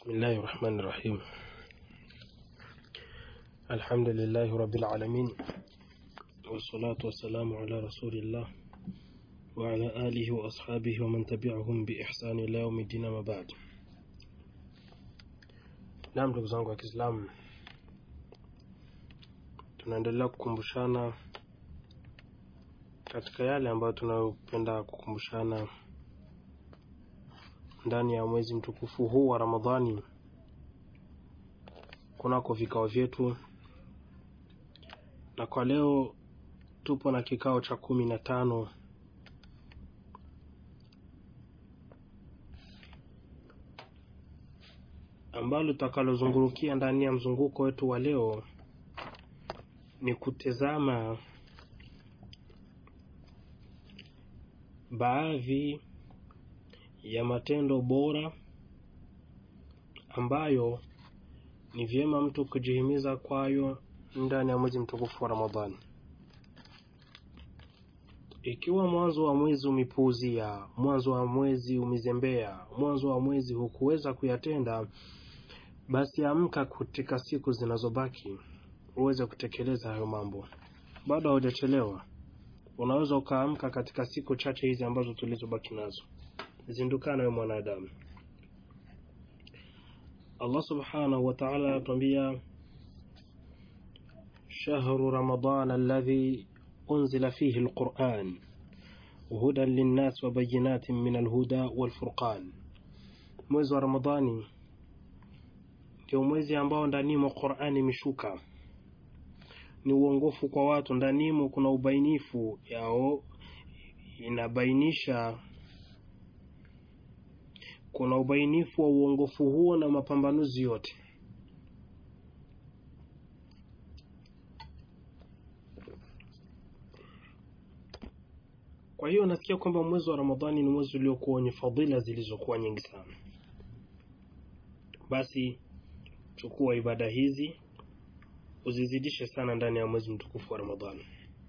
بسم الله الرحمن الرحيم الحمد لله رب العالمين والصلاة والسلام على رسول الله وعلى آله وأصحابه ومن تبعهم بإحسان إلى يوم الدين ما بعد Naam, ndugu zangu wa Kiislamu, tunaendelea kukumbushana katika yale ambayo tunayopenda kukumbushana ndani ya mwezi mtukufu huu wa Ramadhani kunako vikao vyetu, na kwa leo tupo na kikao cha kumi na tano ambalo tutakalozungurukia ndani ya mzunguko wetu wa leo ni kutizama baadhi ya matendo bora ambayo ni vyema mtu kujihimiza kwayo ndani ya mwezi mtukufu wa Ramadhani. Ikiwa mwanzo wa mwezi umepuuzia, mwanzo wa mwezi umezembea, mwanzo wa mwezi hukuweza kuyatenda, basi amka katika siku zinazobaki uweze kutekeleza hayo mambo. Bado haujachelewa, unaweza ukaamka katika siku chache hizi ambazo tulizobaki nazo. Zindukana we mwanadamu. Allah subhanahu wa ta'ala anatuambia shahru ramadan alladhi unzila fihi alquran hudan linnas wa bayinatin min alhuda walfurqan, mwezi wa Ramadhani ndio mwezi ambao ndanimo Qur'ani imeshuka, ni uongofu kwa watu. Ndanimo kuna ubainifu yao, inabainisha kuna ubainifu wa uongofu huo na mapambanuzi yote. Kwa hiyo nasikia kwamba mwezi wa Ramadhani ni mwezi uliokuwa wenye fadhila zilizokuwa nyingi sana. Basi chukua ibada hizi uzizidishe sana ndani ya mwezi mtukufu wa Ramadhani.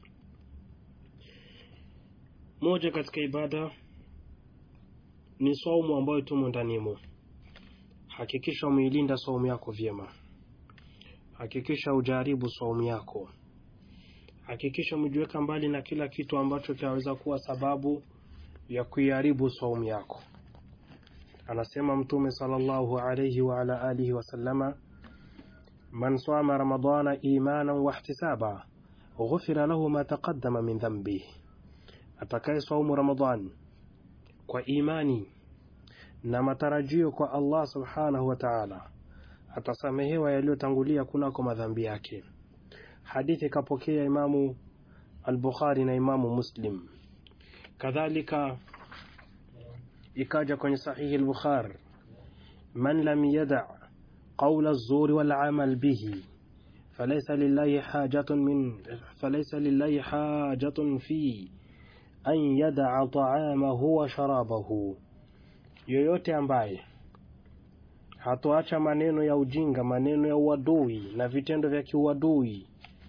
Moja katika ibada ni saumu ambayo tumo ndanimo. Hakikisha umeilinda saumu yako vyema, hakikisha ujaribu saumu yako, hakikisha umejiweka mbali na kila kitu ambacho kinaweza kuwa sababu ya kuiharibu saumu yako. Anasema Mtume sallallahu alayhi wa ala alihi wasallama, man sama ramadana imanan wahtisaba ghufira lahu ma taqaddama min dhanbihi, atakaye saumu Ramadhani kwa imani na matarajio kwa Allah subhanahu wa ta'ala, atasamehewa yaliyotangulia kunako madhambi yake. Hadithi kapokea Imamu al-Bukhari na Imamu Muslim. Kadhalika ikaja kwenye sahihi al-Bukhari, man lam yada qawla az-zuri wal amal bihi falaysa lillahi hajatun min falaysa lillahi hajatun fi an yadaa taamahu wa sharabahu, yoyote ambaye hatoacha maneno ya ujinga, maneno ya uadui na vitendo vya kiuadui,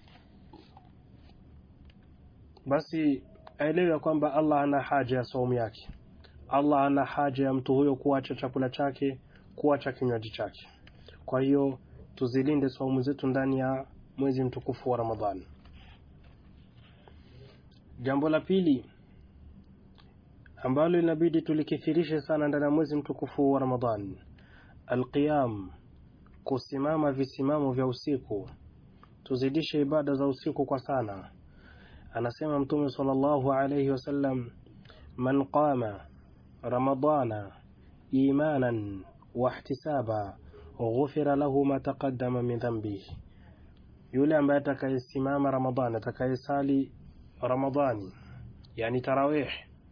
basi aelewe ya kwamba Allah ana haja ya saumu yake. Allah ana haja ya mtu huyo kuacha chakula chake, kuacha kinywaji chake. Kwa hiyo tuzilinde saumu zetu ndani ya mwezi mtukufu wa Ramadhani. Jambo la pili ambalo inabidi tulikithirishe sana ndani ya mwezi mtukufu wa Ramadhani, alqiyam, kusimama visimamo vya usiku. Tuzidishe ibada za usiku kwa sana. Anasema Mtume sallallahu alayhi wasallam, man qama ramadana imanan wahtisaba ghufira lahu ma taqaddama min dhanbihi, yule ambaye atakayesimama Ramadhani, atakayesali Ramadhani, yani tarawih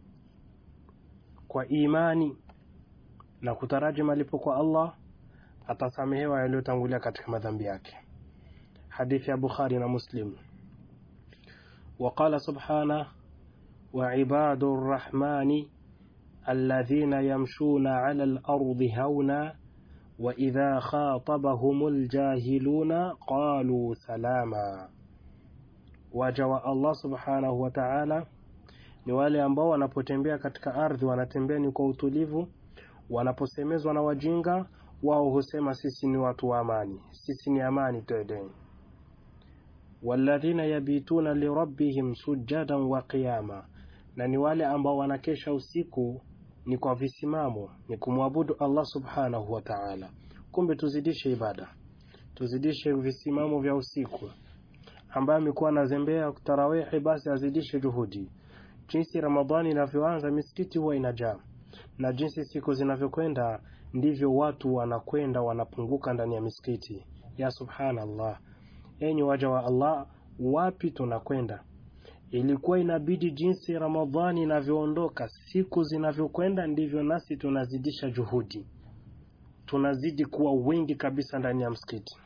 kwa imani na kutaraji malipo kwa Allah atasamehewa yaliyotangulia katika madhambi yake. Hadithi ya Bukhari na Muslim. Waqala subhana wa ibadu rrahmani alladhina yamshuna ala al-ardi hauna wa idha khatabahumul jahiluna qalu salama, waja wa Allah subhanahu wa ta'ala ni wale ambao wanapotembea katika ardhi wanatembea ni kwa utulivu, wanaposemezwa na wajinga wao husema sisi ni watu wa amani, sisi ni amani tedeni. walladhina yabituna lirabbihim sujadan wa qiyama, na ni wale ambao wanakesha usiku ni kwa visimamo, ni kumwabudu Allah subhanahu wa ta'ala. Kumbe tuzidishe ibada, tuzidishe visimamo vya usiku. Ambaye amekuwa anazembea tarawihi, basi azidishe juhudi. Jinsi Ramadhani inavyoanza misikiti huwa inajaa, na jinsi siku zinavyokwenda ndivyo watu wanakwenda wanapunguka ndani ya misikiti. Ya subhanallah, enyi waja wa Allah, wapi tunakwenda? Ilikuwa inabidi jinsi Ramadhani inavyoondoka siku zinavyokwenda, ndivyo nasi tunazidisha juhudi, tunazidi kuwa wengi kabisa ndani ya msikiti.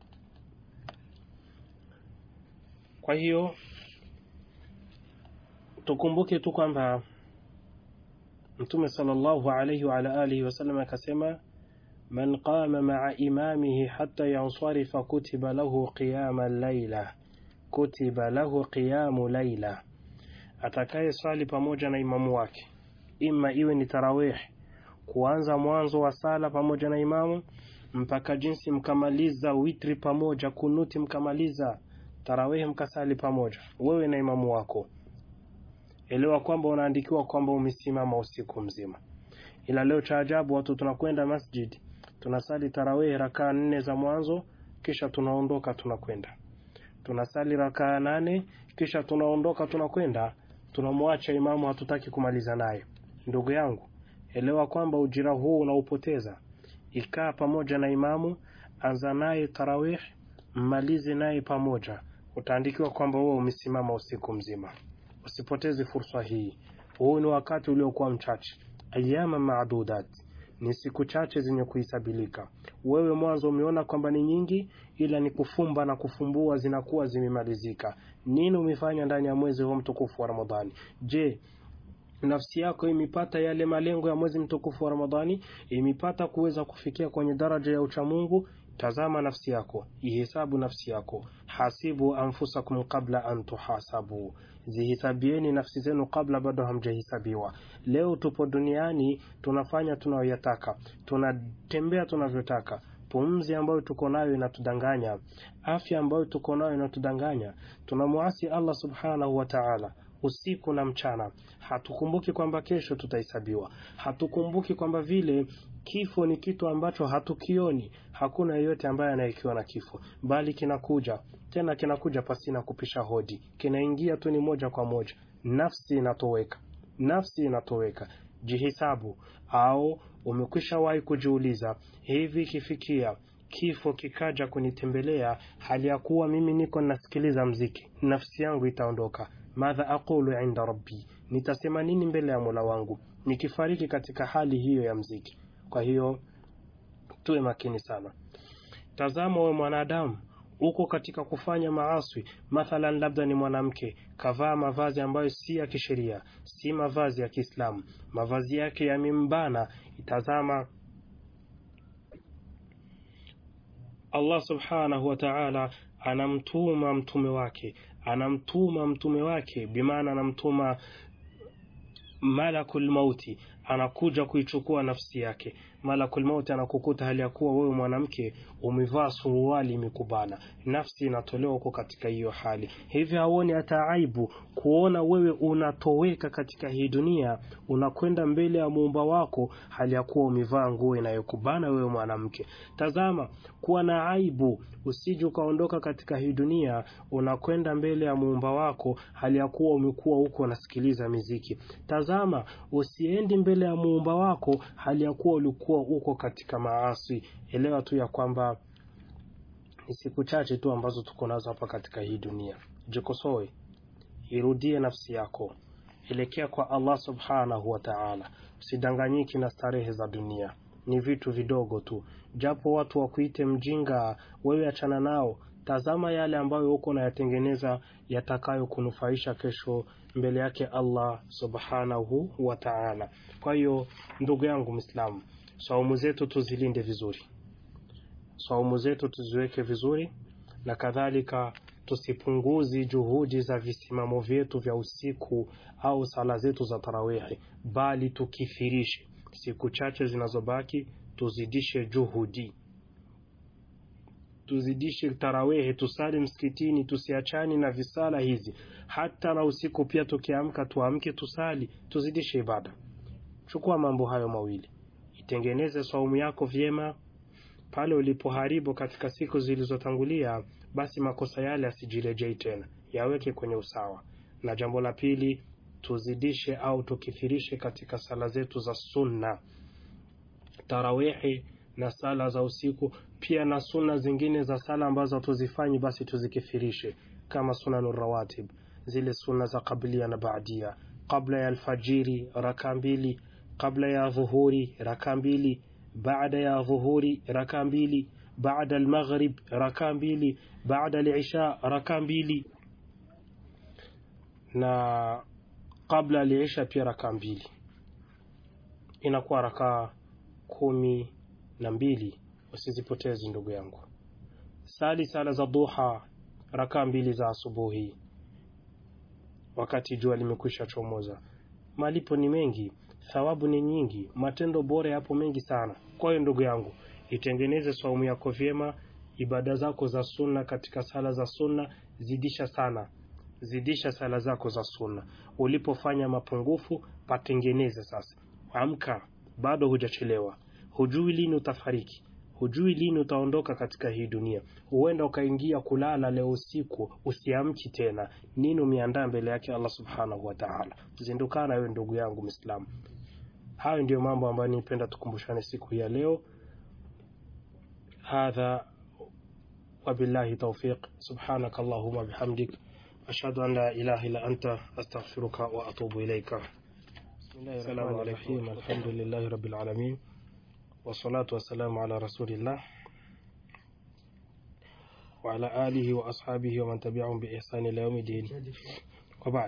Kwa hiyo tukumbuke tu kwamba Mtume sallallahu alayhi wa ala alihi wasallam akasema, man qama maa imamihi hatta yansarifa kutiba lahu qiyama laila, kutiba lahu qiyamu laila, atakaye swali pamoja na imamu wake, ima iwe ni tarawih, kuanza mwanzo wa sala pamoja na imamu mpaka jinsi mkamaliza witri pamoja, kunuti mkamaliza tarawih, mkasali pamoja wewe na imamu wako Elewa kwamba unaandikiwa kwamba umesimama usiku mzima. Ila leo cha ajabu, watu tunakwenda masjid, tunasali tarawih rakaa nne za mwanzo, kisha tunaondoka tunakwenda, tunasali rakaa nane, kisha tunaondoka tunakwenda, tunamwacha imamu, hatutaki kumaliza naye. Ndugu yangu, elewa kwamba ujira huu unaupoteza. Ikaa pamoja na imamu, anza naye tarawih, mmalize naye pamoja, utaandikiwa kwamba wewe umesimama usiku mzima. Usipoteze fursa hii. Huu ni wakati uliokuwa mchache, ayama maadudat, ni siku chache zenye kuhisabilika. Wewe mwanzo umeona kwamba ni nyingi, ila ni kufumba na kufumbua zinakuwa zimemalizika. Nini umefanya ndani ya mwezi huu mtukufu wa Ramadhani? Je, nafsi yako imepata yale malengo ya mwezi mtukufu wa Ramadhani? Imepata kuweza kufikia kwenye daraja ya uchamungu? Tazama nafsi yako, ihesabu nafsi yako. Hasibu anfusakum qabla an tuhasabu, zihisabieni nafsi zenu kabla bado hamjahisabiwa. Leo tupo duniani, tunafanya tunayoyataka, tunatembea tunavyotaka. Pumzi ambayo tuko nayo inatudanganya, afya ambayo tuko nayo inatudanganya. Tunamwasi Allah subhanahu wa ta'ala usiku na mchana. Hatukumbuki kwamba kesho tutahesabiwa, hatukumbuki kwamba vile kifo ni kitu ambacho hatukioni. Hakuna yeyote ambaye anayekiona kifo, bali kinakuja tena, kinakuja pasina kupisha hodi, kinaingia tu ni moja kwa moja. Nafsi inatoweka, nafsi inatoweka. Jihisabu, au umekwisha wahi kujiuliza, hivi ikifikia kifo kikaja kunitembelea hali ya kuwa mimi niko nasikiliza mziki, nafsi yangu itaondoka Madha aqulu inda rabbi, nitasema nini mbele ya mola wangu nikifariki katika hali hiyo ya mziki? Kwa hiyo tuwe makini sana. Tazama we mwanadamu, uko katika kufanya maaswi. Mathalan, labda ni mwanamke kavaa mavazi ambayo si ya kisheria, si mavazi ya Kiislamu, mavazi yake yamembana. Itazama Allah subhanahu wa ta'ala anamtuma mtume wake anamtuma mtume wake, bimaana anamtuma malakul mauti, anakuja kuichukua nafsi yake. Malakul mauti anakukuta hali ya kuwa wewe mwanamke umevaa suruali imekubana, nafsi inatolewa huko katika hiyo hali. Hivi hauoni hata aibu kuona wewe unatoweka katika hii dunia, unakwenda mbele ya muumba wako hali ya kuwa umevaa nguo inayokubana wewe mwanamke? Tazama, kuwa na aibu, usije ukaondoka katika hii dunia, unakwenda mbele ya muumba wako hali ya kuwa umekuwa huko unasikiliza miziki. Tazama, usiendi mbele ya muumba wako hali ya kuwa ulikuwa uko katika maasi. Elewa tu ya kwamba ni siku chache tu ambazo tuko nazo hapa katika hii dunia. Jikosoe, irudie nafsi yako, elekea kwa Allah subhanahu wa ta'ala. Usidanganyiki na starehe za dunia, ni vitu vidogo tu. Japo watu wakuite mjinga, wewe achana nao. Tazama yale ambayo uko nayatengeneza yatakayo kunufaisha kesho mbele yake Allah subhanahu wa ta'ala. Kwa hiyo ndugu yangu Muislamu, saumu zetu tuzilinde vizuri, saumu zetu tuziweke vizuri, na kadhalika tusipunguzi juhudi za visimamo vyetu vya usiku au sala zetu za tarawihi, bali tukithirishe siku chache zinazobaki tuzidishe juhudi tuzidishe tarawehe tusali msikitini tusiachani na visala hizi hata na usiku pia tukiamka tuamke tusali tuzidishe ibada chukua mambo hayo mawili itengeneze saumu yako vyema pale ulipoharibu katika siku zilizotangulia basi makosa yale asijirejei tena yaweke kwenye usawa na jambo la pili tuzidishe au tukithirishe katika sala zetu za sunna tarawihi na sala za usiku pia na sunna zingine za sala ambazo tuzifanyi basi tuzikithirishe kama sunanu rawatib zile sunna za qablia na baadia qabla ya alfajiri raka mbili qabla ya dhuhuri raka mbili baada ya dhuhuri raka mbili baada almaghrib raka mbili baada alisha raka mbili na kabla aliisha pia raka mbili inakuwa rakaa kumi na mbili usizipotezi ndugu yangu sali sala za duha rakaa mbili za asubuhi wakati jua limekwisha chomoza malipo ni mengi thawabu ni nyingi matendo bora yapo mengi sana kwa hiyo ndugu yangu itengeneze saumu yako vyema ibada zako za sunna katika sala za sunna zidisha sana zidisha sala zako za sunna ulipofanya mapungufu patengeneze sasa amka bado hujachelewa hujui lini utafariki hujui lini utaondoka katika hii dunia huenda ukaingia kulala leo usiku usiamki tena nini umeandaa mbele yake allah subhanahu wataala zindukana wewe ndugu yangu mwislamu hayo ndiyo mambo ambayo nipenda tukumbushane siku hii ya leo hadha wabillahi taufiq subhanaka allahuma bihamdik ashhadu an la ilaha illa anta astaghfiruka wa atubu ilaika السلام عليكم الحمد لله رب العالمين والصلاة والسلام على رسول الله وعلى آله وأصحابه ومن تبعهم بإحسان إلى يوم الدين وبعد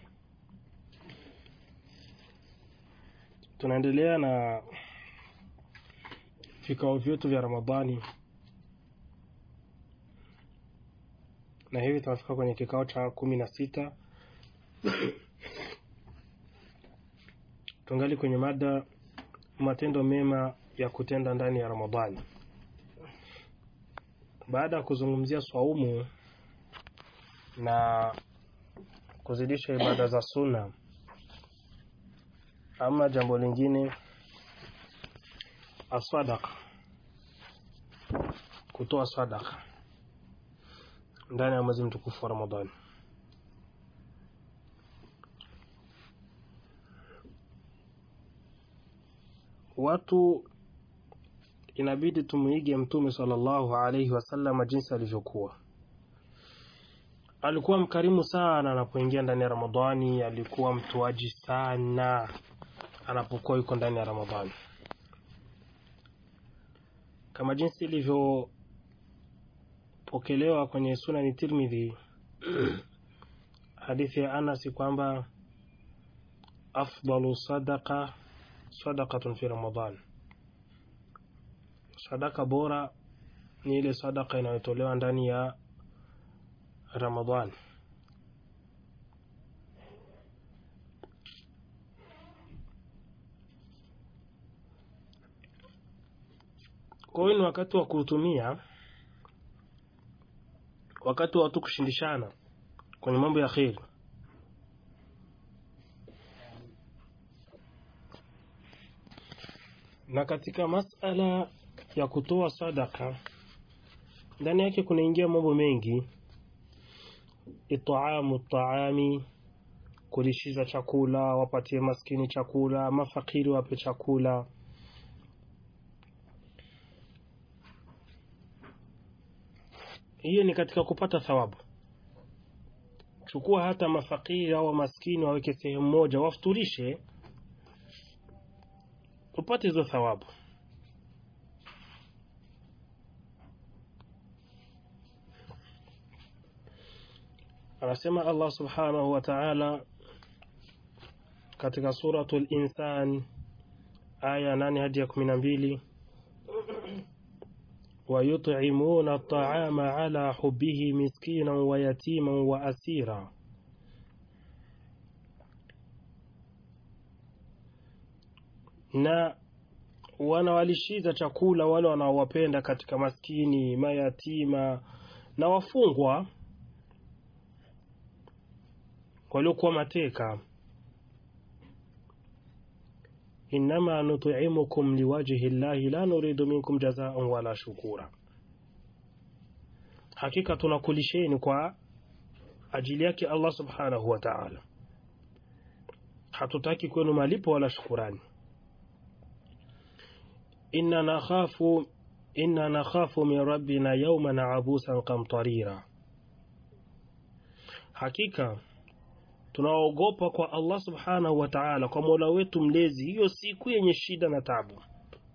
tunaendelea na vikao vyetu vya ramadhani na hivi tunafika kwenye kikao cha kumi na sita tungali kwenye mada matendo mema ya kutenda ndani ya ramadhani baada ya kuzungumzia swaumu na kuzidisha ibada za sunna ama jambo lingine aswadaka kutoa sadaka ndani ya mwezi mtukufu wa ramadhani watu inabidi tumuige mtume sallallahu alaihi wasallam jinsi alivyokuwa alikuwa mkarimu sana anapoingia ndani ya ramadhani alikuwa mtoaji sana anapokuwa yuko ndani ya ramadhani kama jinsi ilivyopokelewa kwenye sunani tirmidhi hadithi ya anasi kwamba afdalu sadaqa sadaqatun fi ramadan sadaka bora ni ile sadaka inayotolewa ndani ya ramadhan kwa hiyo ni wakati wa kuutumia wakati wa watu kushindishana kwenye mambo ya kheri na katika masala ya kutoa sadaka ndani yake kunaingia mambo mengi itaamu taami kulishiza chakula wapatie maskini chakula mafakiri wape chakula hiyo ni katika kupata thawabu chukua hata mafakiri au maskini waweke sehemu moja wafuturishe upate hizo thawabu anasema allah subhanahu wa taala katika suratu linsan aya nane hadi ya kumi na mbili ويطعمون الطعام على حبه مسكينا ويتيما وأسيرا na wanawalishiza chakula wale wanaowapenda katika maskini, mayatima na wafungwa waliokuwa mateka. innama nut'imukum liwajhi llahi la nuridu minkum jazaan wala shukura, hakika tunakulisheni kwa ajili yake Allah subhanahu wa ta'ala, hatutaki kwenu malipo wala shukurani. inna nakhafu inna nakhafu min rabbina yawman abusan qamtarira, hakika tunaogopa kwa Allah subhanahu wa ta'ala, kwa mola wetu mlezi, hiyo siku yenye shida na tabu.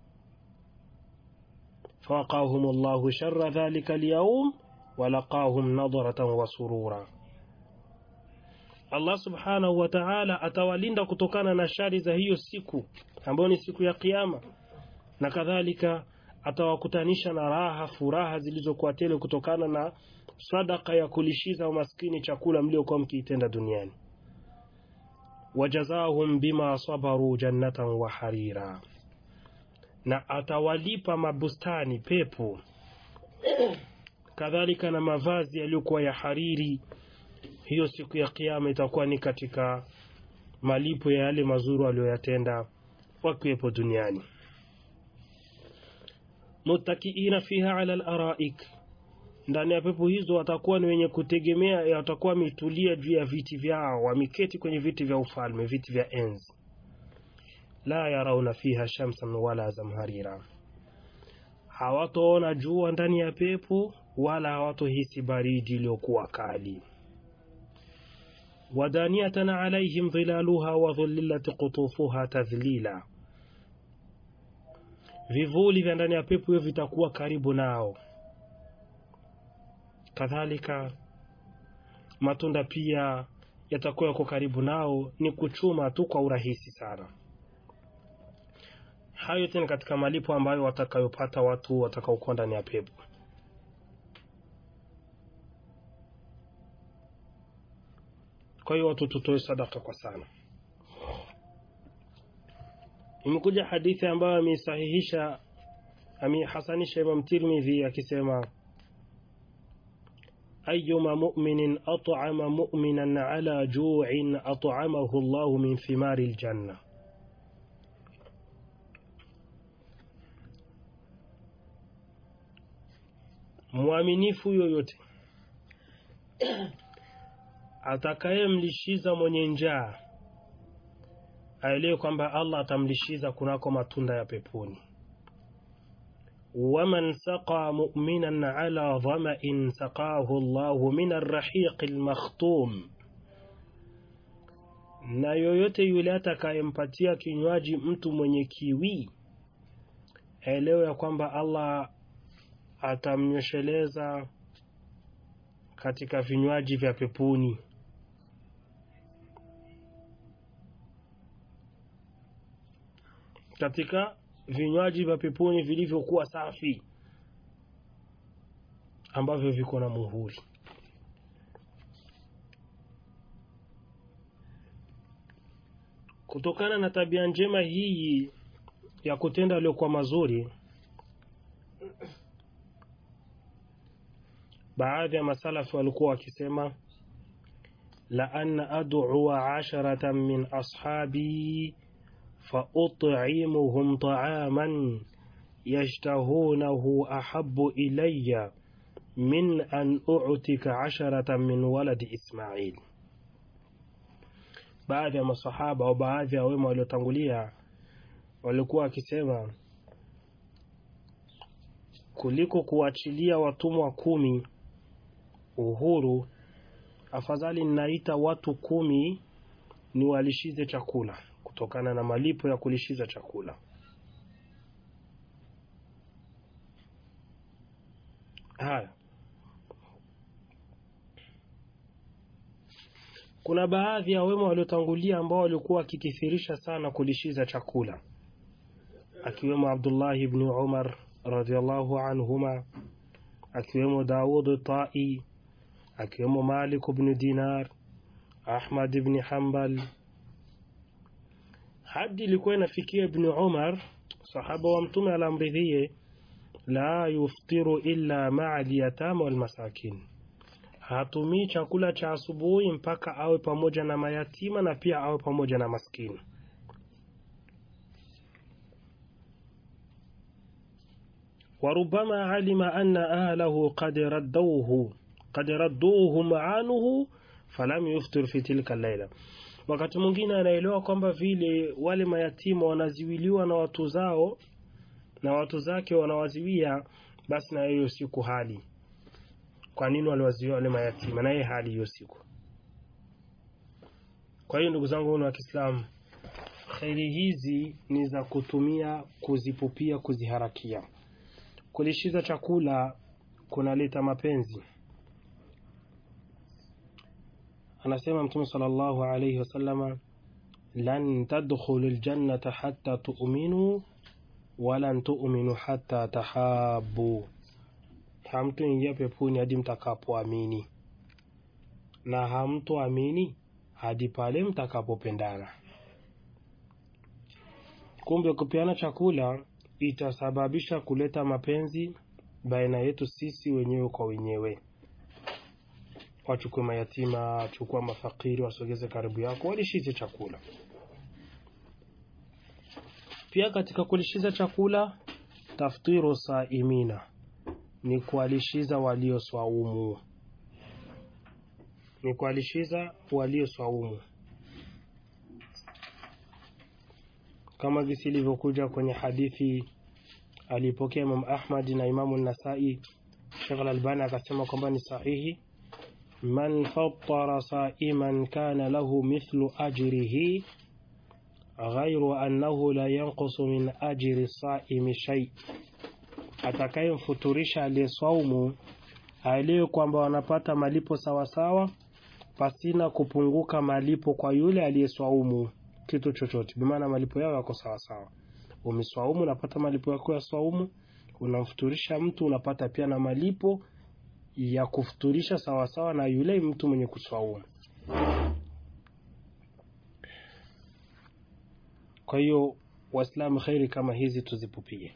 fawaqahum Allahu sharra dhalika alyawm walaqahum nadratan wa surura, Allah subhanahu wa ta'ala atawalinda kutokana na shari za hiyo siku ambayo ni siku ya Kiyama, na kadhalika atawakutanisha na raha, furaha zilizokuwa tele kutokana na sadaka ya kulishiza maskini chakula mliokuwa mkiitenda duniani. wajazahum bima sabaru jannatan wa harira, na atawalipa mabustani pepo, kadhalika na mavazi yaliyokuwa ya hariri. Hiyo siku ya Kiyama itakuwa ni katika malipo ya yale mazuri walioyatenda wakiwepo duniani. muttakiina fiha ala al-araik ndani ya pepo hizo watakuwa ni wenye kutegemea, watakuwa wametulia juu ya viti vyao, wameketi kwenye viti vya ufalme, viti vya enzi. La yarauna fiha shamsan wala zamharira, hawatoona jua ndani ya pepo wala hawatohisi baridi iliyokuwa kali. wadaniyatan alaihim dhilaluha wa dhullilat qutufuha tadhlila, vivuli vya ndani ya pepo hiyo vitakuwa karibu nao kadhalika matunda pia yatakuwa yako karibu nao, ni kuchuma tu kwa urahisi sana. Hayo tena katika malipo ambayo watakayopata watu watakaokuwa ndani ya pepo. Kwa hiyo watu tutoe sadaka kwa sana. Imekuja hadithi ambayo ameisahihisha ameihasanisha Imam Tirmidhi akisema أيما مؤمن أطعم مؤمنا على جوع أطعمه الله من ثمار الجنة mwaminifu yoyote atakayemlishiza mwenye njaa aelewe kwamba Allah atamlishiza kunako matunda ya peponi. waman saqa mu'minan ala dhama'in saqahu Allahu min arrahiq almakhtum, na yoyote yule atakayempatia kinywaji mtu mwenye kiwi aelewe ya kwamba Allah atamnyosheleza katika vinywaji vya peponi. katika vinywaji vya peponi vilivyokuwa safi ambavyo viko na muhuri. Kutokana na tabia njema hii ya kutenda yaliyokuwa mazuri, baadhi ya masalafi walikuwa wakisema la an ad'ua asharatan min ashabi فأطعمهم طعاما يشتهونه أحب إلي من أن أعتك عشرة من ولد إسماعيل baadhi ya masahaba au baadhi ya wema waliotangulia walikuwa wakisema kuliko kuachilia watumwa kumi uhuru, afadhali ninaita watu kumi niwalishize chakula kutokana na malipo ya kulishiza chakula. Haya, kuna baadhi ya wema waliotangulia ambao walikuwa wakikithirisha sana kulishiza chakula, akiwemo Abdullah ibn Umar radhiallahu anhuma, akiwemo Daud Tai, akiwemo Malik ibn Dinar, Ahmad ibn Hanbal hadi ilikuwa inafikia Ibni Umar sahaba wa Mtume alamridhie, la yuftiru illa maa lyatama walmasakin, hatumii chakula cha asubuhi mpaka awe pamoja na mayatima na pia awe pamoja na maskini. warubama alima anna ahlahu qad raddauhu qad radduhu maanuhu falam yuftir fi tilka laila, wakati mwingine anaelewa kwamba vile wale mayatima wanaziwiliwa na watu zao na watu zake wanawaziwia, basi na hiyo siku hali. Kwa nini waliwaziwia wale mayatima na yeye hali hiyo siku? Kwa hiyo ndugu zangu wa Kiislamu, kheri hizi ni za kutumia kuzipupia, kuziharakia. Kulishiza chakula kunaleta mapenzi. Anasema Mtume sallallahu alayhi wasallama, lan tadkhulu ljannata hatta tu'minu walan tu'minu hatta tahabu, hamtoingia peponi hadi mtakapoamini na hamtoamini hadi pale mtakapopendana. Kumbe kupeana chakula itasababisha kuleta mapenzi baina yetu sisi wenyewe kwa wenyewe. Wachukue mayatima, chukua mafakiri, wasogeze karibu yako, walishize chakula. Pia katika kulishiza chakula, taftiru saimina ni kuwalishiza walioswaumu, ni kuwalishiza walioswaumu kama visi ilivyokuja kwenye hadithi alipokea Imam Ahmad na Imamu Nasai. Sheikh Al-Albani akasema kwamba ni sahihi, man fattara saiman kana lahu mithlu ajrihi ghairu annahu la yanqusu min ajri saimi shay, atakayemfuturisha aliyeswaumu aliye kwamba wanapata malipo sawasawa pasina kupunguka malipo kwa yule aliyeswaumu kitu chochote, bimaana malipo yao yako sawasawa. Umeswaumu unapata malipo yako ya swaumu, unamfuturisha mtu unapata pia na malipo ya kufuturisha sawasawa na yule mtu mwenye kuswaumu. Kwa hiyo Waislamu, kheri kama hizi tuzipupie,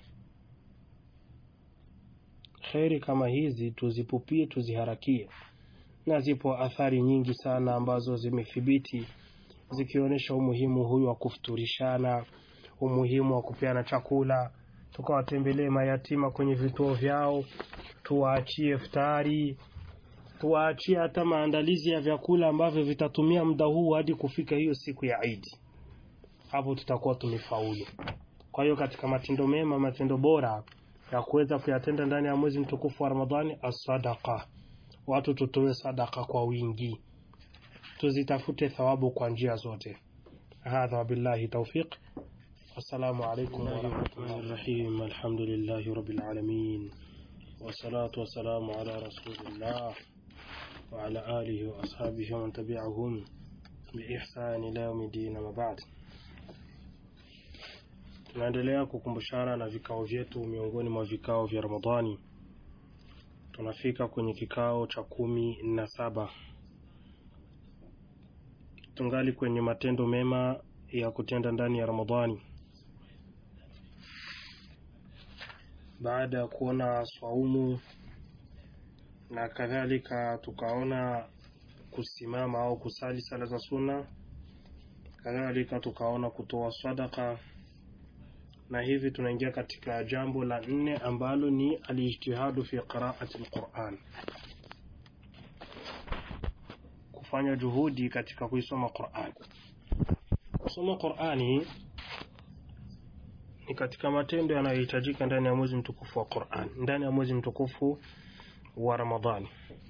kheri kama hizi tuzipupie, tuziharakie, na zipo athari nyingi sana ambazo zimethibiti zikionyesha umuhimu huyu wa kufuturishana, umuhimu wa kupeana chakula, tukawatembelee mayatima kwenye vituo vyao, tuwaachie iftari, tuwaachie hata maandalizi ya vyakula ambavyo vitatumia muda huu hadi kufika hiyo siku ya Idi. Hapo tutakuwa tumefaulu. Kwa hiyo katika matendo mema, matendo bora ya kuweza kuyatenda ndani ya mwezi mtukufu wa Ramadhani, as-sadaqa, watu tutoe sadaka kwa wingi tuzitafute thawabu kwa njia zote. Hadha wabillahi tawfiq. Assalamu alaykum warahmatullahi rahim. Alhamdulillahi rabbil alamin wassalatu wassalamu ala rasulillah wa ala alihi wa ashabihi wa man tabi'ahum biihsani ila yawmiddin, ama ba'd. Tunaendelea kukumbushana na vikao vyetu miongoni mwa vikao vya Ramadhani. Tunafika kwenye kikao cha kumi na saba tungali kwenye matendo mema ya kutenda ndani ya Ramadhani. Baada ya kuona swaumu na kadhalika, tukaona kusimama au kusali sala za sunna, kadhalika tukaona kutoa sadaka, na hivi tunaingia katika jambo la nne ambalo ni alijtihadu fi qiraati alquran kufanya juhudi katika kuisoma Qur'an. Kusoma Qur'ani ni katika matendo yanayohitajika ndani ya mwezi mtukufu wa Qur'an, ndani ya mwezi mtukufu wa Ramadhani.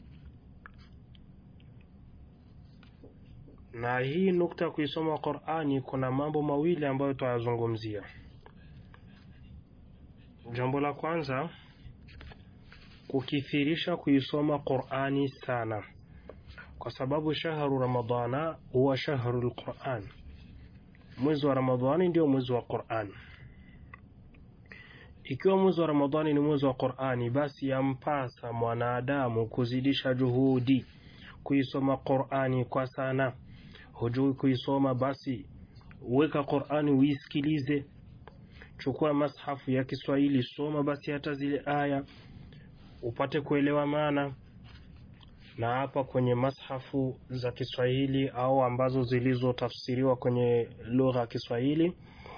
Na hii nukta ya kuisoma Qur'ani, kuna mambo mawili ambayo tutayazungumzia. Jambo la kwanza, kukithirisha kuisoma Qur'ani sana kwa sababu shahru ramadana huwa shahru lquran, mwezi wa Ramadhani ndio mwezi wa Qurani. Ikiwa mwezi wa Ramadhani ni mwezi wa Qurani, basi yampasa mwanadamu kuzidisha juhudi kuisoma Qurani kwa sana. Hujui kuisoma, basi weka Qur'ani uisikilize, chukua mashafu ya Kiswahili, soma basi hata zile aya upate kuelewa maana. Na hapa kwenye mashafu za Kiswahili au ambazo zilizotafsiriwa kwenye lugha ya Kiswahili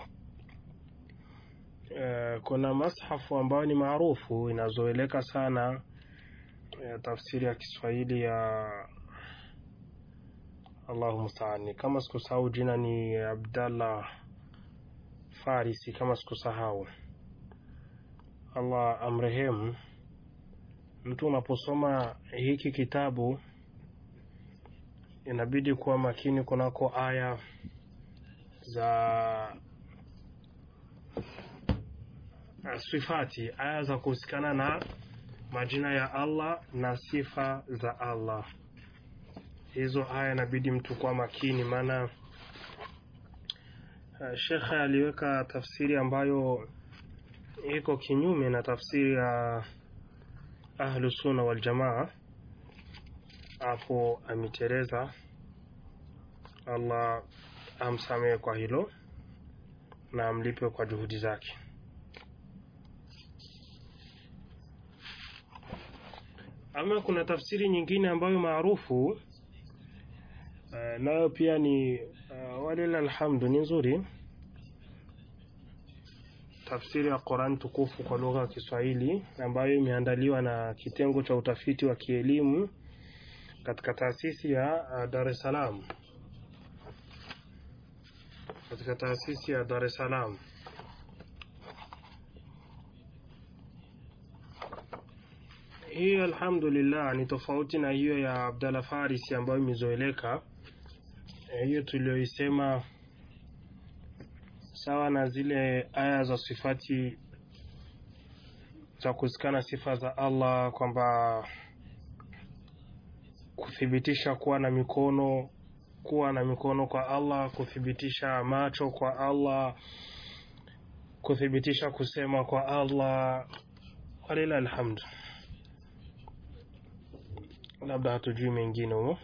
Uh, kuna mashafu ambayo ni maarufu inazoeleka sana ya tafsiri ya Kiswahili ya Allahu musta'an, kama sikusahau jina ni Abdallah Farisi, kama sikusahau. Allah amrehemu. Mtu unaposoma hiki kitabu inabidi kuwa makini kunako aya za sifati aya za kuhusikana na majina ya Allah na sifa za Allah. Hizo aya inabidi mtu kuwa makini, maana uh, shekhe aliweka tafsiri ambayo iko kinyume na tafsiri ya ahlu sunna wal jamaa, hapo ametereza. Allah amsamehe kwa hilo na amlipe kwa juhudi zake. Ama kuna tafsiri nyingine ambayo maarufu uh, nayo pia ni uh, walila alhamdu, ni nzuri, tafsiri ya Qur'an tukufu kwa lugha ya Kiswahili ambayo imeandaliwa na kitengo cha utafiti wa kielimu katika taasisi ya uh, Dar es Salaam, katika taasisi ya Dar es Salaam. Hii alhamdulillah ni tofauti na hiyo ya Abdalla Farisi ambayo imezoeleka. Hiyo tulioisema sawa na zile aya za sifati za kusikana sifa za Allah, kwamba kuthibitisha kuwa na mikono, kuwa na mikono kwa Allah, kuthibitisha macho kwa Allah, kuthibitisha kusema kwa Allah. Walila alhamdu labda hatujui mengine humo.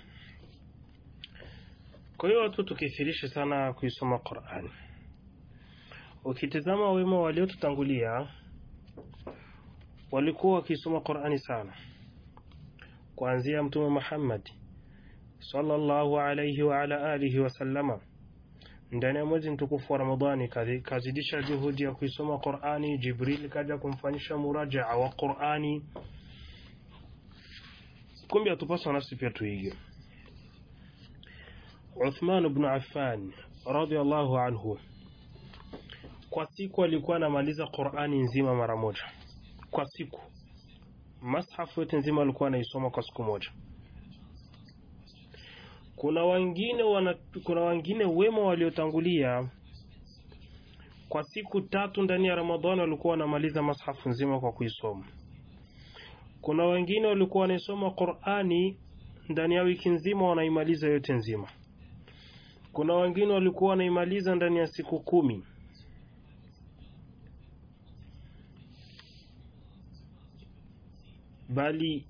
Kwa hiyo watu tukithirishe sana kuisoma Qur'an. Ukitizama wema waliotutangulia walikuwa wakisoma Qur'ani sana, kuanzia Mtume Muhammad sallallahu alayhi wa ala alihi wasallama ndani ya mwezi mtukufu wa Ramadhani kazidisha juhudi ya kuisoma Qur'ani. Jibril kaja kumfanyisha murajaa wa Qur'ani. Kumbe atupaswa nafsi pia tuige. Uthman ibn Affan radhiallahu anhu kwa siku alikuwa anamaliza Qur'ani nzima mara moja kwa siku, mashafu yote nzima alikuwa anaisoma kwa siku moja. Kuna wengine wana, kuna wengine wema waliotangulia kwa siku tatu ndani ya Ramadhani walikuwa wanamaliza mashafu nzima kwa kuisoma. Kuna wengine walikuwa wanaisoma Qur'ani ndani ya wiki nzima wanaimaliza yote nzima. Kuna wengine walikuwa wanaimaliza ndani ya siku kumi. Bali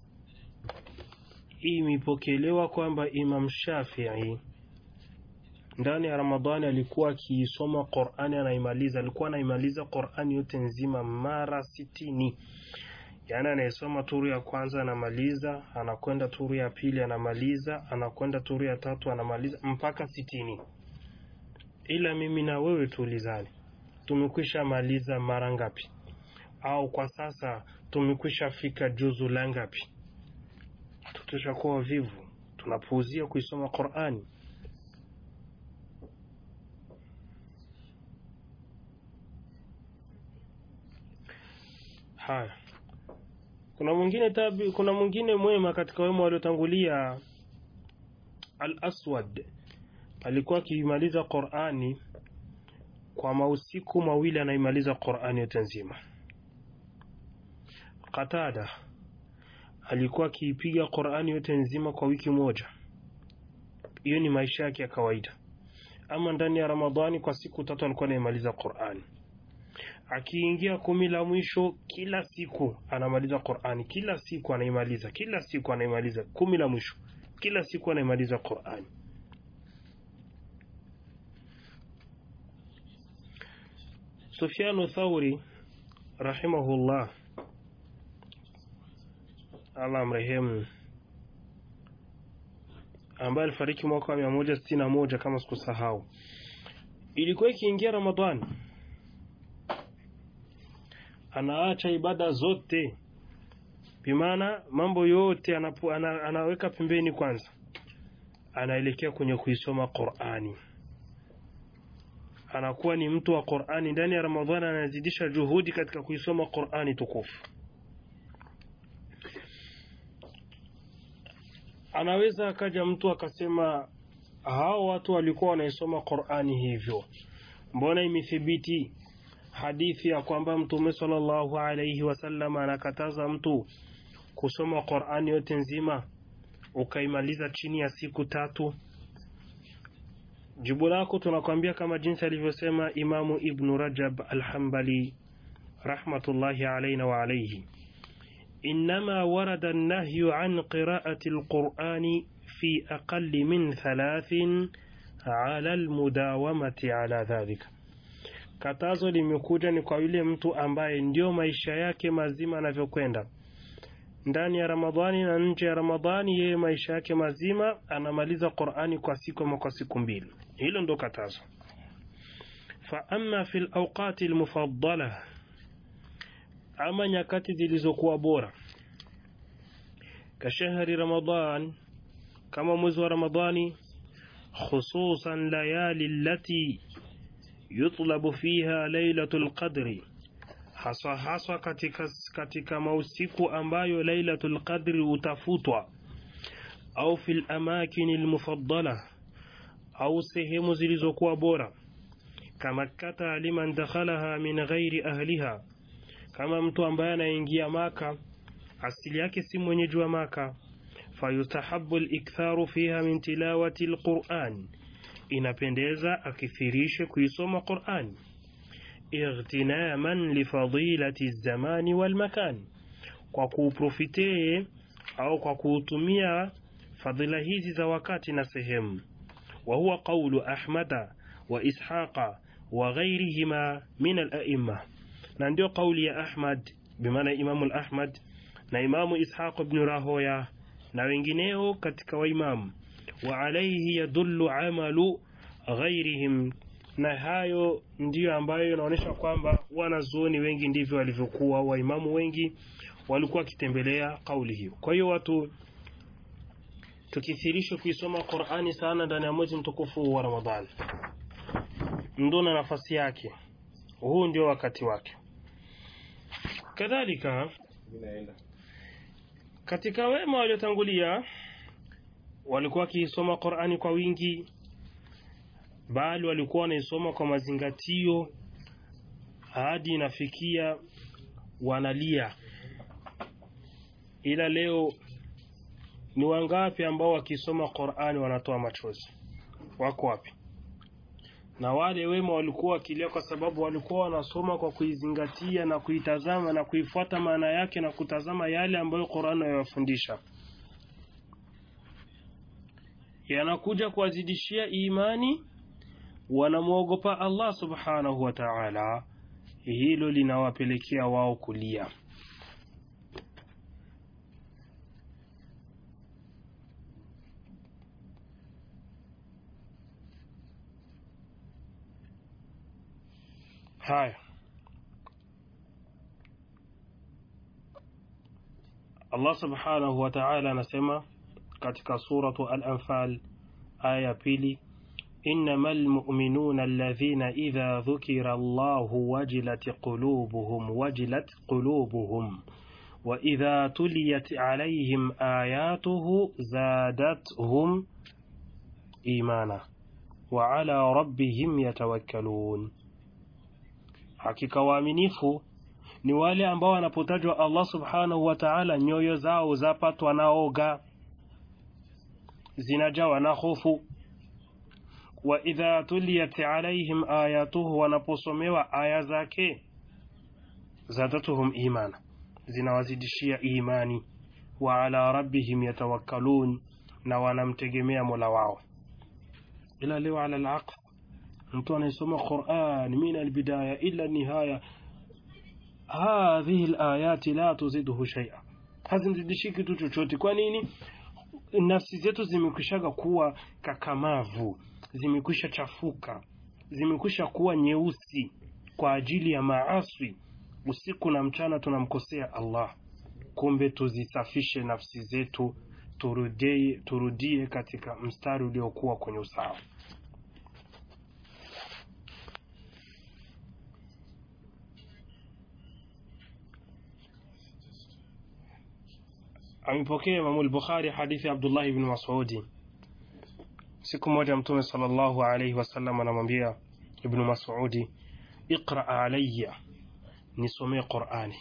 imepokelewa kwamba Imam Shafi'i ndani ya Ramadhani alikuwa akiisoma Qur'ani anaimaliza, alikuwa anaimaliza Qur'ani yote nzima mara sitini. Yaani anayesoma turu ya kwanza anamaliza, anakwenda turu ya pili anamaliza, anakwenda turu ya tatu anamaliza mpaka sitini. Ila mimi na wewe tuulizane, tumekwisha maliza mara ngapi? Au kwa sasa tumekwisha fika juzu la ngapi? Tutashakuwa vivu, tunapuuzia kuisoma Qur'ani. Haya. Kuna mwingine tabi, kuna mwingine mwema katika wema waliotangulia, Al-Aswad alikuwa akimaliza Qur'ani kwa mausiku mawili, anaimaliza Qur'ani yote nzima. Qatada alikuwa akiipiga Qur'ani yote nzima kwa wiki moja. Hiyo ni maisha yake ya kawaida. Ama ndani ya Ramadhani kwa siku tatu alikuwa anaimaliza Qur'ani akiingia kumi la mwisho, kila siku anamaliza Qur'ani, kila siku anaimaliza, kila siku anaimaliza kumi la mwisho, kila siku anaimaliza Qur'ani. Sufyanu Thauri rahimahullah, Allah mrehemu, ambaye alifariki mwaka wa mia moja sitini na moja kama sikusahau, ilikuwa ikiingia Ramadhani anaacha ibada zote, bimaana mambo yote anapu, ana, anaweka pembeni kwanza, anaelekea kwenye kuisoma Qur'ani. Anakuwa ni mtu wa Qur'ani ndani ya Ramadhani, anazidisha juhudi katika kuisoma Qur'ani tukufu. Anaweza akaja mtu akasema hao watu walikuwa wanaisoma Qur'ani hivyo, mbona imethibiti hadithi ya kwamba Mtume sallallahu alayhi wasallam anakataza mtu kusoma Qur'ani yote nzima ukaimaliza chini ya siku tatu? Jibu lako tunakwambia kama jinsi alivyosema Imamu Ibnu Rajab Alhambali rahmatullahi alayna wa alayhi, innama warada an-nahyu an qira'ati al-Qur'ani fi aqalli min thalathin ala al-mudawamati ala dhalika Katazo limekuja ni kwa yule mtu ambaye ndio maisha yake mazima anavyokwenda ndani ya Ramadhani na nje ya Ramadhani, yeye maisha yake mazima anamaliza Qur'ani kwa siku ama kwa siku mbili. Hilo ndo katazo. Fa amma fil awqati almufaddala, ama nyakati zilizokuwa bora, kashahri Ramadhan, kama mwezi wa Ramadhani, khususan layali allati yutlabu fiha lailatul qadri, haswa haswa katika, katika mausiku ambayo lailatul qadri utafutwa, au fil amakini almufaddala, au sehemu zilizokuwa bora, kama kata liman dakhalaha min ghairi ahliha, kama mtu ambaye anaingia Maka asili yake si mwenyeji wa Maka, fayustahabu aliktharu fiha min tilawati alquran inapendeza akithirishe kuisoma Qur'ani ightinaman lifadilati zamani wal makan, kwa kuuprofitee au kwa kuutumia fadhila hizi za wakati na sehemu. Wa huwa qawlu Ahmada wa Ishaqa wa ghayrihima min al-a'imma, na ndio kauli ya Ahmad bimaana Imamu al-Ahmad na Imamu Ishaq ibn Rahoya na wengineo katika waimamu wa alayhi yadullu amalu ghairihim, na hayo ndiyo ambayo inaonyesha kwamba wanazuoni wengi ndivyo walivyokuwa, waimamu wengi walikuwa wakitembelea kauli hiyo. Kwa hiyo watu tukithirisha kuisoma Qur'ani sana ndani ya mwezi mtukufu wa Ramadhani, ndo na nafasi yake, huu ndio wakati wake. Kadhalika katika wema waliotangulia walikuwa wakiisoma Qur'ani kwa wingi, bali walikuwa wanaisoma kwa mazingatio hadi inafikia wanalia. Ila leo ni wangapi ambao wakisoma Qur'ani wanatoa machozi? Wako wapi? Na wale wema walikuwa wakilia kwa sababu walikuwa wanasoma kwa kuizingatia na kuitazama na kuifuata maana yake na kutazama yale ambayo Qur'ani inayofundisha yanakuja kuwazidishia imani, wanamwogopa Allah subhanahu wa ta'ala, hilo linawapelekea wao kulia. Haya, Allah subhanahu wa ta'ala anasema katika suratu Al-Anfal aya ya pili, innamal mu'minuna alladhina idha dhukira Allahu wajilat qulubuhum wajilat qulubuhum wa idha tuliyat alayhim ayatuhu zadatuhum imana wa ala rabbihim yatawakkalun, hakika waaminifu ni wale ambao wanapotajwa Allah subhanahu wa ta'ala nyoyo zao zapatwa na oga zinajawa na hofu. Wa idha tuliyat alaihim ayatuhu, wanaposomewa aya zake zadatuhum imana, zinawazidishia imani. Wa ala rabbihim yatawakkalun, na wanamtegemea mola wao. Ila leo ala alaqf, mtu anayesoma Qur'an min albidaya ila nihaya hadhihi alayati la tuziduhu shay'a hazimzidishi kitu chochote kwa nini nafsi zetu zimekwishaga kuwa kakamavu zimekwisha chafuka zimekwisha kuwa nyeusi kwa ajili ya maaswi usiku na mchana tunamkosea Allah kumbe tuzisafishe nafsi zetu turudie, turudie katika mstari uliokuwa kwenye usawa amepokea Imamu al-Bukhari hadithi ya Abdullah ibn Mas'udi. Siku moja Mtume sallallahu alayhi wasallam anamwambia Ibn Mas'udi, iqra alayya, nisomee Qur'ani.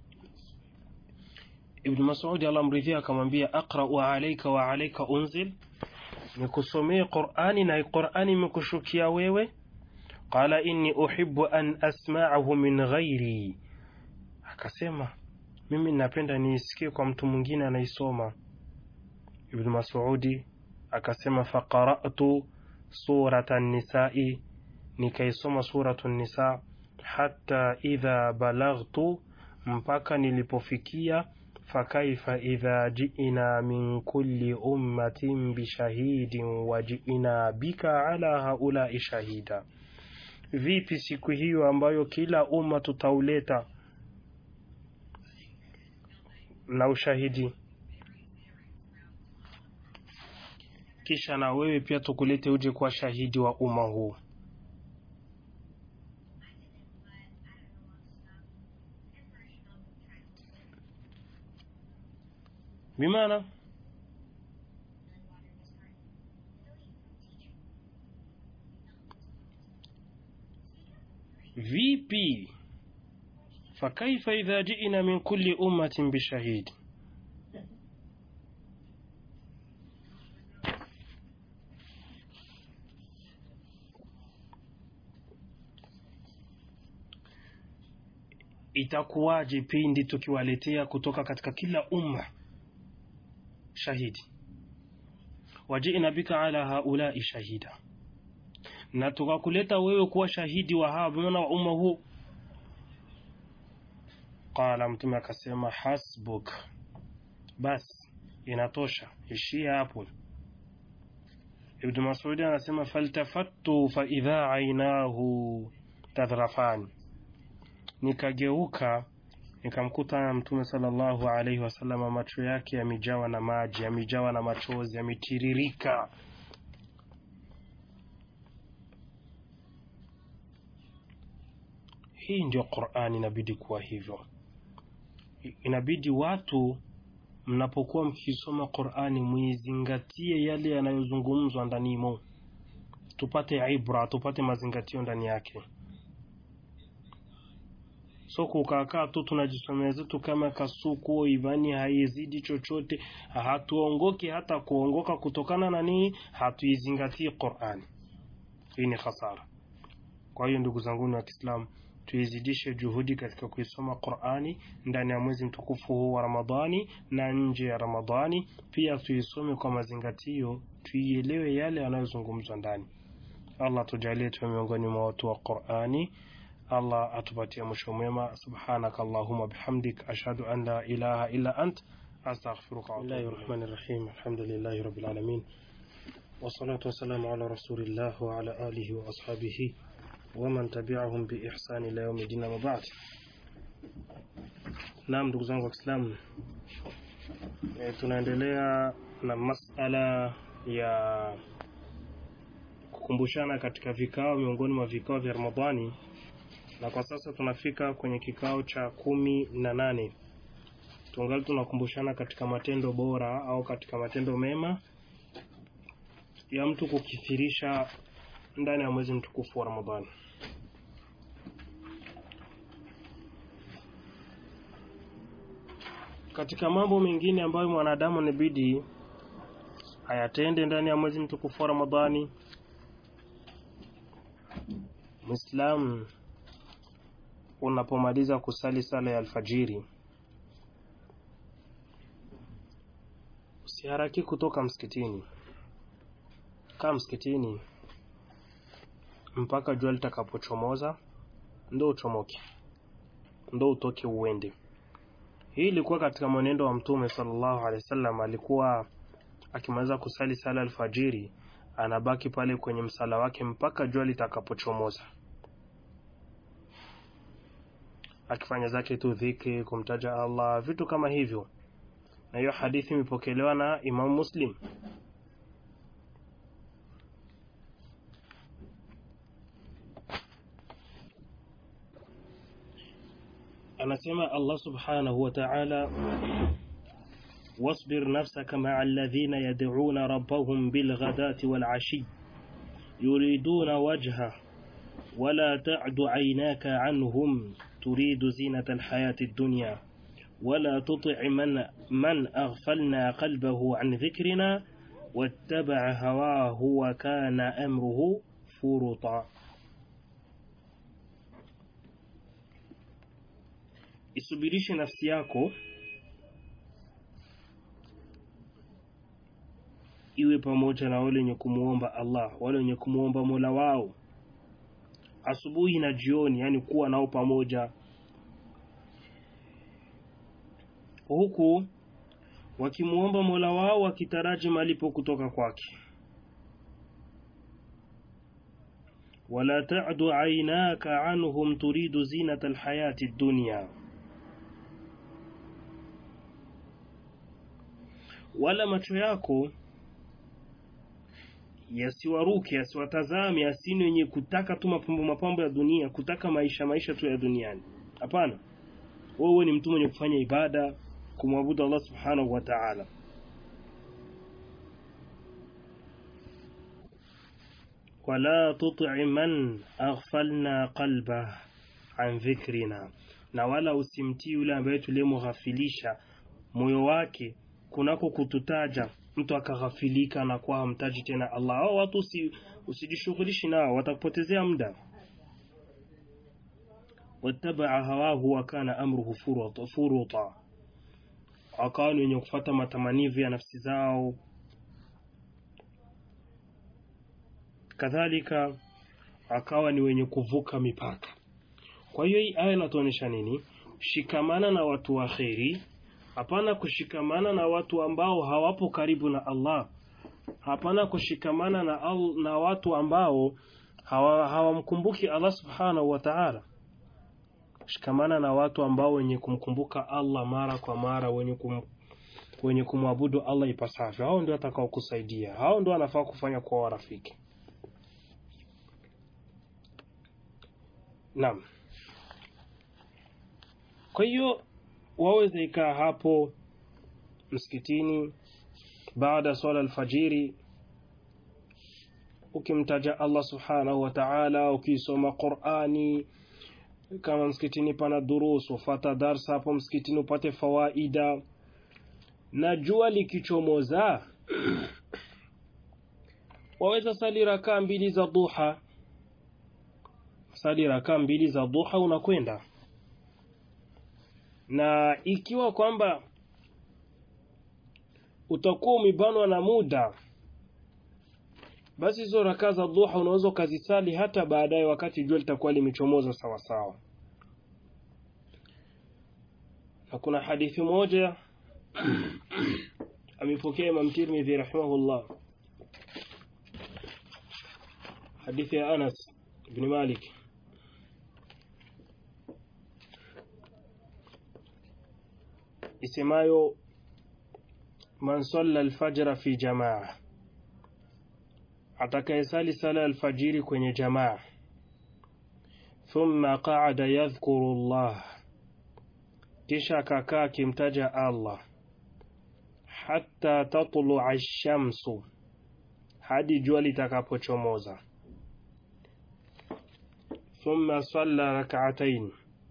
Ibn Mas'udi Allah mridhia akamwambia, aqra'u alayka wa alayka unzil, nikusomee Qur'ani na Qur'ani imekushukia wewe? Qala inni uhibbu an asma'ahu min ghairi, akasema mimi napenda niisikie kwa mtu mwingine anaisoma. Ibn Mas'udi akasema faqara'tu surata nisai, nikaisoma suratu nisa hatta idha balaghtu, mpaka nilipofikia fakaifa idha ji'na min kulli ummatin bishahidin wa ji'na bika ala haulai shahida, vipi siku hiyo ambayo kila umma tutauleta na ushahidi kisha na wewe pia tukulete uje kuwa shahidi wa umma huu bimaana vipi fakaifa idha ji'na min kulli ummatin bishahidi itakuwaje pindi tukiwaletea kutoka katika kila umma shahidi wajina bika ala haulai shahida na tukakuleta wewe kuwa shahidi wa hawa bimaana wa umma huu qala mtume akasema hasbuk bas inatosha ishia hapo ibnu masudi anasema faltafattu faidha ainahu tadhrafani nikageuka nikamkuta mtume sallallahu alaihi wasallam macho yake yamejawa na maji yamejawa na machozi yametiririka hii ndio qurani inabidi kuwa hivyo inabidi watu mnapokuwa mkisoma qurani muizingatie yale yanayozungumzwa ndanimo tupate ibra tupate mazingatio ndani yake so kukakaa tu tunajisomea zetu kama kasuku imani haizidi chochote hatuongoki hata kuongoka kutokana na nini hatuizingatii qurani hii ni hasara kwa hiyo ndugu zanguni wa kiislamu tuizidishe juhudi katika kuisoma qurani ndani ya mwezi mtukufu huu wa ramadhani na nje ya ramadhani pia tuisome kwa mazingatio tuielewe yale yanayozungumzwa ndani allah tujalie tuwe miongoni mwa watu wa qurani Allah atupatie mwisho mwema subhanaka allahumma bihamdik ashhadu an la ilaha illa ant astaghfiruka wa atubu rahmani rahim alhamdulillahi rabbil alamin wassalatu wassalamu ala rasulillah wa ala alihi wa ashabihi waman tabi'ahum bi ihsan ila yawmi din ma ba'd Naam ndugu zangu wa Kiislamu e, tunaendelea na masala ya kukumbushana katika vikao miongoni mwa vikao vya Ramadhani na kwa sasa tunafika kwenye kikao cha kumi na nane tungali tunakumbushana katika matendo bora au katika matendo mema ya mtu kukithirisha ndani ya mwezi mtukufu wa Ramadhani. Katika mambo mengine ambayo mwanadamu inabidi ayatende ndani ya mwezi mtukufu wa Ramadhani, Muislamu unapomaliza kusali sala ya alfajiri usiharaki kutoka msikitini kaa msikitini mpaka jua litakapochomoza ndo uchomoke ndo utoke uende hii ilikuwa katika mwenendo wa mtume sallallahu alaihi wasallam alikuwa akimaliza kusali sala alfajiri anabaki pale kwenye msala wake mpaka jua litakapochomoza akifanya zake tu dhikri kumtaja Allah vitu kama hivyo na hiyo hadithi imepokelewa na Imam Muslim anasema Allah subhanahu wa ta'ala واصبر نفسك مع الذين يدعون ربهم بالغداة والعشي يريدون وجهه ولا تعد عيناك عنهم تريد زينة الحياة الدنيا ولا تطع من, من أغفلنا قلبه عن ذكرنا واتبع هواه وكان أمره فرطا isubirishe nafsi yako iwe pamoja na wale wenye kumuomba Allah, wale wenye kumuomba Mola wao asubuhi na jioni, yani kuwa nao pamoja, huku wakimuomba Mola wao wakitaraji malipo kutoka kwake. wala ta'du aynaka anhum turidu zinata alhayati dunya wala macho yako yasiwaruke yasiwatazame asini wenye kutaka tu mapambo mapambo ya dunia kutaka maisha maisha tu ya duniani hapana wewe ni mtu mwenye kufanya ibada kumwabudu Allah subhanahu wa ta'ala wala tuti man aghfalna qalbah an dhikrina na wala usimtii yule ambaye tulimoghafilisha moyo wake kunako kututaja mtu akaghafilika na kuwa hamtaji tena Allah au watu usi, usijishughulishi nao watakupotezea muda wattabaa hawahu wa kana amruhu furuta, furuta. wakawa ni wenye kufuata matamanivu ya nafsi zao kadhalika akawa ni wenye kuvuka mipaka kwa hiyo hii aya inatuonyesha nini shikamana na watu wa kheri hapana kushikamana na watu ambao hawapo karibu na Allah hapana kushikamana na, al, na watu ambao hawamkumbuki hawa Allah subhanahu wa ta'ala shikamana na watu ambao wenye kumkumbuka Allah mara kwa mara wenye kum, wenye kumwabudu Allah ipasavyo hao ndio atakao kusaidia hao ndio anafaa kufanya kwa warafiki naam kwa hiyo waweza ikaa hapo msikitini baada swala alfajiri ukimtaja Allah subhanahu wa ta'ala ukisoma Qur'ani kama msikitini pana durusu ufata darsa hapo msikitini upate fawaida na jua likichomoza waweza sali rakaa mbili za duha sali rakaa mbili za duha unakwenda na ikiwa kwamba utakuwa umebanwa na muda basi hizo rakaa za duha unaweza ukazisali hata baadaye wakati jua litakuwa limechomoza sawa sawa na kuna hadithi moja amepokea Imam Tirmidhi rahimahullah hadithi ya Anas ibn Malik isemayo man salla alfajra fi jamaa atakayesali sala alfajiri kwenye jamaa thumma qaada yadhkuru Allah kisha akakaa akimtaja Allah hatta tatlua ash-shamsu hadi jua litakapochomoza thumma salla rak'atayn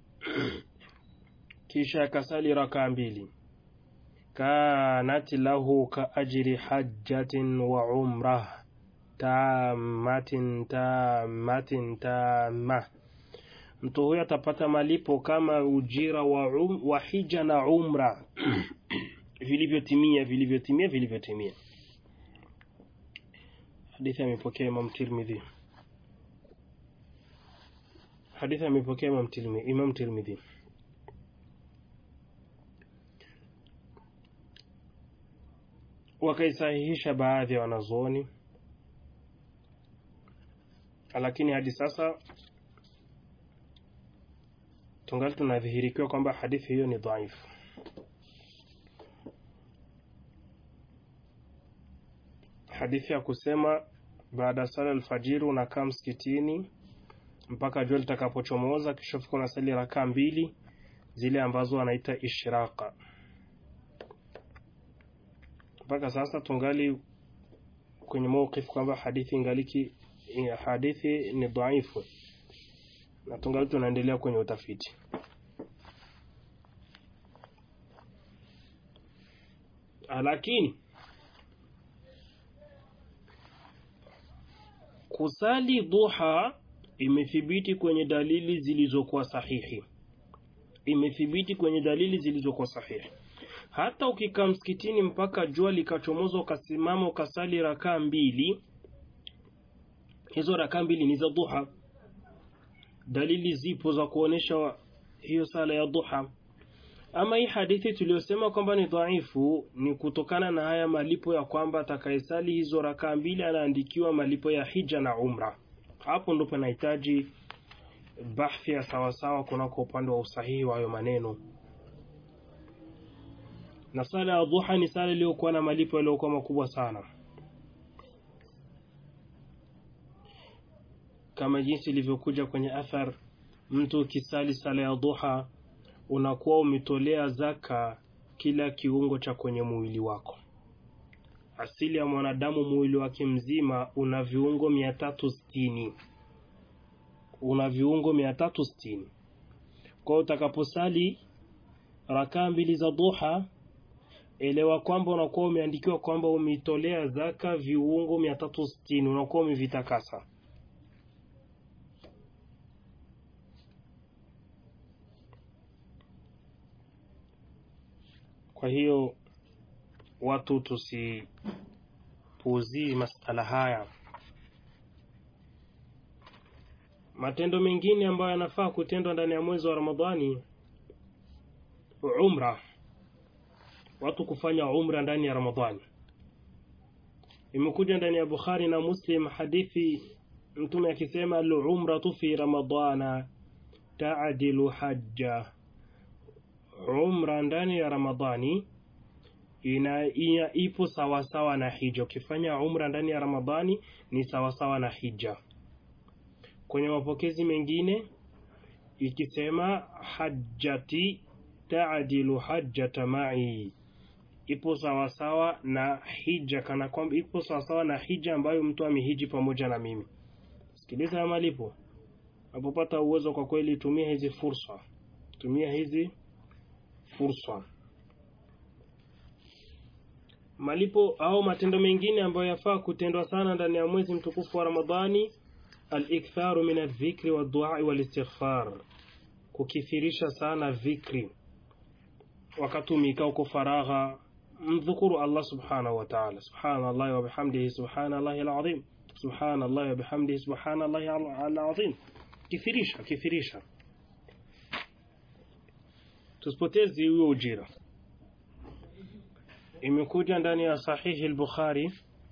kisha akasali raka mbili kanat lahu ka ajri hajjatin wa umrah tamatin tamatin tama mtu huyo atapata malipo kama ujira wa, um, wa hija na umra vilivyotimia vilivyotimia vilivyotimia hadithi amepokea Imam Tirmidhi hadithi amepokea Imam Tirmidhi, Imam Tirmidhi. Wakaisahihisha baadhi ya wanazuoni, lakini hadi sasa tungali tunadhihirikiwa kwamba hadithi hiyo ni dhaifu. Hadithi ya kusema baada ya sala alfajiri unakaa msikitini mpaka jua litakapochomoza, kisha fika unasali rakaa mbili zile ambazo wanaita ishraka. Mpaka sasa tungali kwenye mawqif kwamba hadithi ingaliki hadithi ni dhaifu, na tungali tunaendelea kwenye utafiti. Lakini kusali duha imethibiti kwenye dalili zilizokuwa sahihi, imethibiti kwenye dalili zilizokuwa sahihi. Hata ukikaa msikitini mpaka jua likachomoza, ukasimama ukasali rakaa mbili, hizo rakaa mbili ni za duha. Dalili zipo za kuonesha hiyo sala ya duha. Ama hii hadithi tuliyosema kwamba ni dhaifu ni kutokana na haya malipo ya kwamba atakayesali hizo rakaa mbili anaandikiwa malipo ya hija na umra. Hapo ndo panahitaji bahthi ya sawasawa kunako upande wa usahihi wa hayo maneno. Na sala ya dhuha ni sala iliyokuwa na malipo yaliyokuwa makubwa sana, kama jinsi ilivyokuja kwenye athar, mtu ukisali sala ya dhuha unakuwa umetolea zaka kila kiungo cha kwenye mwili wako. Asili ya mwanadamu mwili wake mzima una viungo mia tatu sitini una viungo mia tatu sitini Kwa hiyo utakaposali rakaa mbili za duha, elewa kwamba unakuwa umeandikiwa kwamba umetolea zaka viungo mia tatu sitini unakuwa umevitakasa. Kwa hiyo watu tusipuuzii masala haya. Matendo mengine ambayo yanafaa kutendwa ndani ya mwezi wa Ramadhani, umra, watu kufanya umra ndani ya Ramadhani. Imekuja ndani ya Bukhari na Muslim hadithi Mtume akisema al-umratu fi ramadana taadilu hajja umra ndani ya Ramadhani ina, ina ipo sawasawa na hija. Ukifanya umra ndani ya Ramadhani ni sawasawa na hija. Kwenye mapokezi mengine ikisema hajjati taadilu hajjata mai, ipo sawasawa na hija, kana kwamba ipo sawasawa na hija ambayo mtu amehiji pamoja na mimi. Sikiliza ya malipo, napopata uwezo, kwa kweli tumia hizi fursa, tumia hizi fursa. Malipo au matendo mengine ambayo yafaa kutendwa sana ndani ya mwezi mtukufu wa Ramadhani, al-iktharu min adh-dhikri wad-du'a wal-istighfar, kukithirisha sana dhikri wakati umekaa uko faragha, mdhukuru Allah subhanahu wa ta'ala, subhanallahi wa bihamdihi subhanallahi al-azim, subhanallahi wa bihamdihi subhanallahi al-azim. Kithirisha, kithirisha tusipotezi huyo ujira. Imekuja ndani ya sahihi al-Bukhari,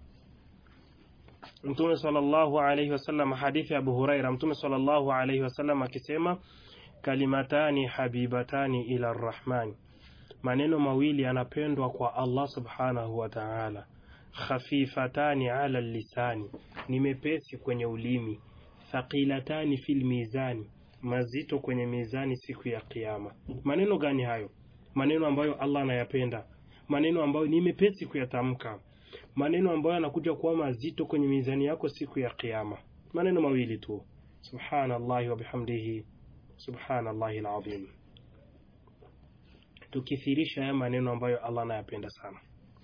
Mtume sallallahu alayhi wasallam, hadithi ya Abu Huraira, Mtume sallallahu alayhi wasallam akisema, kalimatani habibatani ila arrahmani, maneno mawili yanapendwa kwa Allah subhanahu wa ta'ala, khafifatani ala lisani, ni mepesi kwenye ulimi, thaqilatani fil mizani mazito kwenye mizani siku ya Kiyama. Maneno gani hayo? Maneno ambayo Allah anayapenda, maneno ambayo ni mepesi kuyatamka, maneno ambayo yanakuja kuwa mazito kwenye mizani yako siku ya Kiyama. Maneno mawili tu, subhanallahi wa bihamdihi subhanallahi alazim. Tukithirisha haya maneno ambayo Allah anayapenda sana.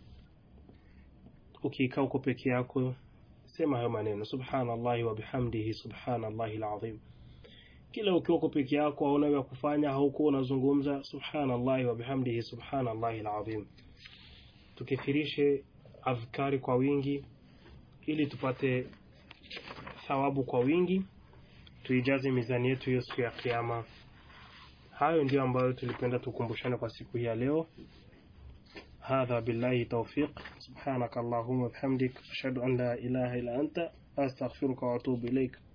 Ukikaa uko peke yako, sema hayo maneno subhanallahi wa bihamdihi subhanallahi alazim kila ukiwa uko peke yako hauna ya kufanya, hauko unazungumza subhanallahi wa bihamdihi subhanallahi alazim. Tukithirishe adhkari kwa wingi, ili tupate thawabu kwa wingi, tuijaze mizani yetu hiyo siku ya Kiyama. Hayo ndio ambayo tulipenda tukumbushane kwa siku hii ya leo. هذا بالله توفيق سبحانك اللهم وبحمدك أشهد أن لا إله إلا أنت أستغفرك وأتوب إليك